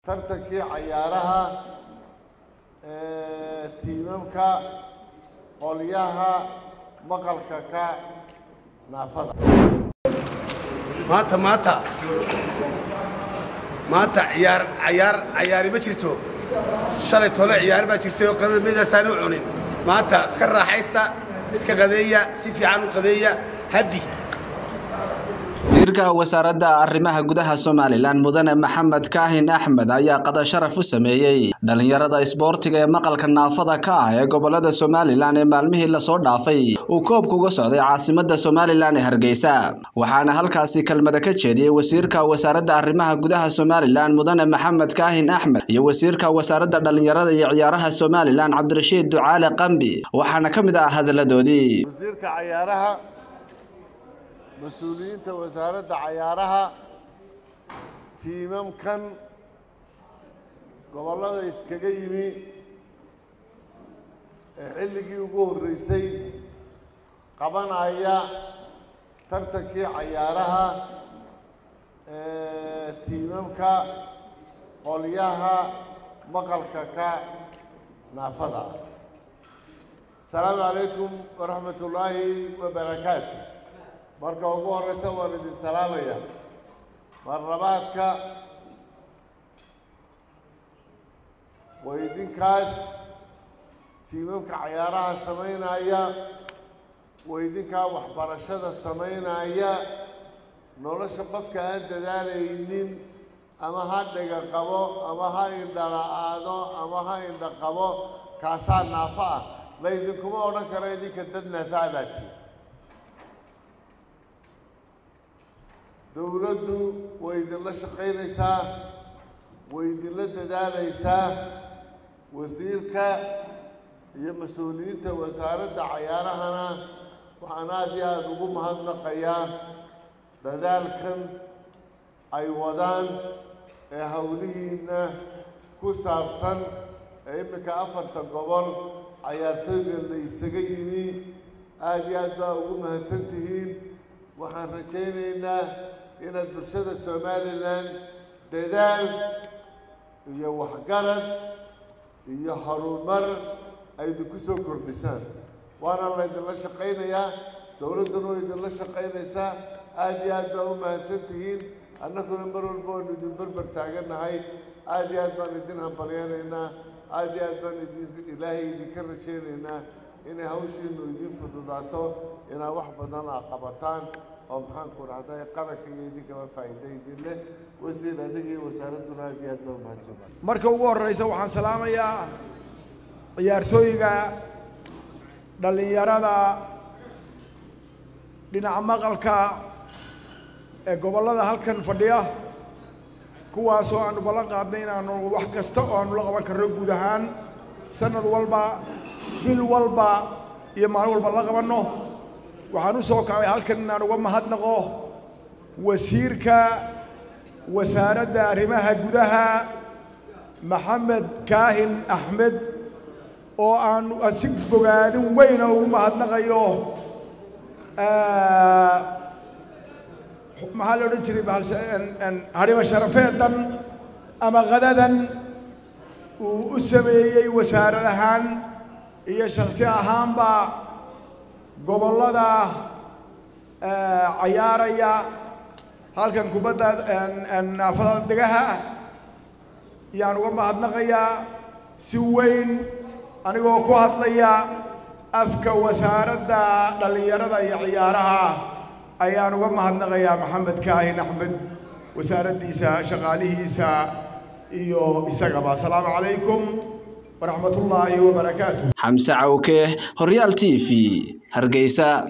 tartankii cayaaraha tiimamka qolyaha maqalka ka naafada maanta maanta maanta ciyaar cayaar cayaari ma jirto shalay tole ciyaar baa jirtay oo qadamadaasaan u cunin maanta iska raaxaysta iska qadeeya si fiican u qadeeya habi wasiirka wasaaradda arrimaha gudaha somalilan mudane maxamed kaahin axmed ayaa qada sharaf u sameeyey dhallinyarada isboortiga ee maqalka naafada ka ah ee gobolada somalilan ee maalmihii lasoo dhaafay uu koobka uga socday caasimada somalilan ee hargeysa waxaana halkaasi kelmada ka jeediyey wasiirka wasaaradda arrimaha gudaha somalilan mudane maxamed kaahin axmed iyo wasiirka wasaaradda dhallinyarada iyo ciyaaraha somalilan cabdirashiid ducaale qambi waxaana ka mid ah hadalladoodii wasiirka cayaaraha mas-uuliyiinta wasaaradda cayaaraha tiimamkan gobollada iskaga yimi ee xilligii ugu horreysay qabanaya tartankii cayaaraha tiimamka qolyaha maqalka ka naafada asalaamu calaykum waraxmat ullaahi wabarakaatu marka ugu horeysa waan idin salaamaya marlabaadka waa idinkaas tiimamka cayaaraha samaynaya waa idinkaa waxbarashada samaynaya nolosha qofka aan dadaalaynin ama ha dhega qabo ama ha indhala-aado ama ha indha qabo kaasaa naafo ah la idinkuma odhan karo idinka dad naafaca baa tii dowladdu way idinla shaqaynaysaa way idinla dadaalaysaa wasiirka iyo mas-uuliyiinta wasaaradda cayaarahana waxaan aada iyo aada ugu mahadnaqayaa dadaalkan ay wadaan ee howlihiinna ku saabsan ee iminka afarta gobol cayaartooyda la isaga yimi aada iyo aad baa ugu mahadsan tihiin waxaan rajaynaynaa inaad bulshada somalilan dadaal iyo waxgarad iyo horumar ay idinku soo kordhisaan waana laydinla shaqaynayaa dowladduna way idinla shaqaynaysaa aada iyo aad baa u mahadsan tihiin annaguna mar walba waanu idin berber taagannahay aada iyo aad baan idin hambalyanaynaa aada iyo aad baan idin ilaahay idinka rajaynaynaa inay hawshiinu idin fududaato inaad wax badan aa qabataan oo maxaanku dhahday qaranka iyo idinkaba faa'iida idin leh wasiir adiga iyo wasaaradduna aad iyo aad baa umahadsanta marka ugu horreysa waxaan salaamayaa ciyaartooyga dhallinyarada dhinaca maqalka ee gobollada halkan fadhiya kuwaasoo aanu ballan qaadnay inaanu wax kasta oo aanu la qaban karno guud ahaan sanad walba bil walba iyo maalin walba la qabanno waxaan u soo kacay halkan inaan uga mahadnaqo wasiirka wasaaradda arrimaha gudaha maxamed kaahin axmed oo aan si bogaadin weyna ugu mahadnaqayo maxaa la odhan jiray harimo sharafeedan ama qadadan uu u sameeyey wasaarad ahaan iyo shaksi ahaanba gobollada cayaaraya halkan kubadda naafada dhegaha yaan uga mahadnaqayaa si weyn anigoo ku hadlaya afka wasaaradda dhallinyarada iyo ciyaaraha ayaan uga mahadnaqayaa maxamed kaahin axmed wasaaraddiisa shaqaalihiisa iyo isagaba asalaamu calaykum waraxmat ullaahi wabarakaatu xamse cawke horyaal t v hargeysa